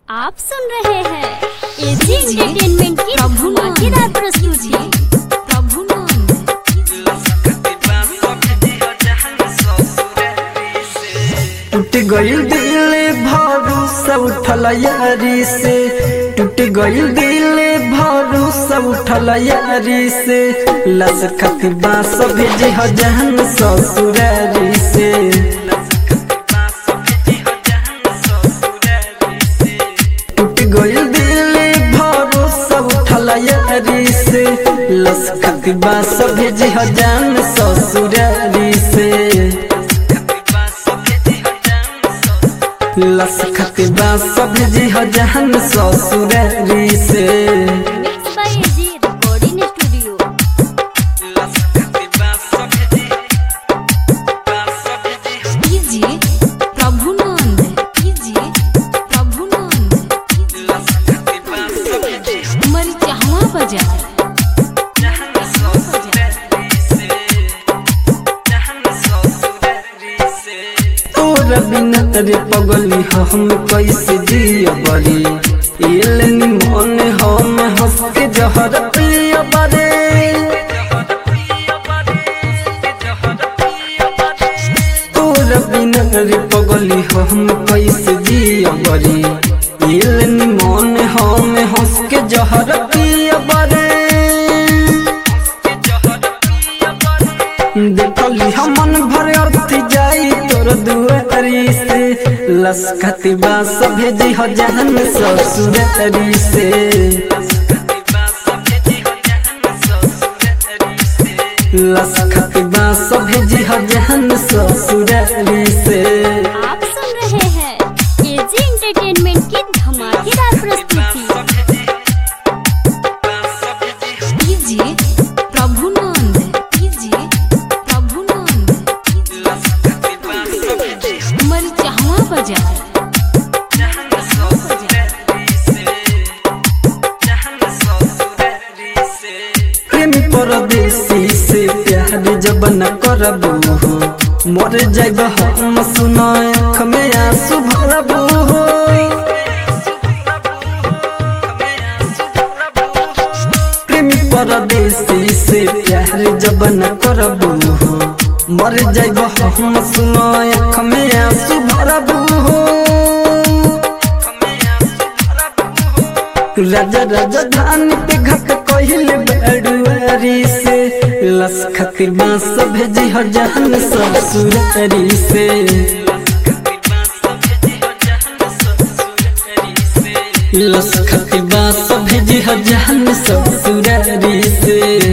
आप सुन रहे हैं एजी एंटरटेनमेंट की धमाकेदार प्रस्तुति प्रभु नंद टूट गईल दिल भरोसा उठल यारी से टूट गईल दिल भरोसा उठल यारी से लस खतबा सब भेजे जहन ससुरारी से टूट गईल दिल भरोसा उठल यारी से लस खतबा सब भेजे जहन ससुरारी से लस खतबा सब जी हो जहन ससुरारी से mix by AG recording studio कीजिए प्रभु नंद कीजिए प्रभु नंद मरिचहवा बाजार तोरा बिना रे पगली हम कैसे जिया बरी एल मन हम हंस के जहर पिया बरे तोरा बिना रे पगली हम कैसे जिया बरी एल मन हम हंस के जहर पिया बरे देखली हमन भर अर्थ जाई तोर दुआरी से लसखती बास भेजी हो जहन ससुरारी से लसखती बास भेजी हो जहन ससुरारी से आप सुन रहे हैं एजी एंटरटेनमेंट की धमाकेदार प्रस्तुति कीजिए प्रभु नंद कीजिए प्रभु नंद मरिचहवा बाजार प्रेमी परदेसी से प्यार जब न करबू हो मर जाइब हम सुनाए आँख में आंसू भरबू हो प्रेमी परदेसी से प्यार जब न करबू हो मर जाइब हम सुनाए आँख में आंसू भरबू हो राजा राजा धान पे घट कहिल बड़ुआरी से लस खतिर बांस भेजी हो जहन ससुरारी से लस खतिर बांस भेजी हो जहन ससुरारी से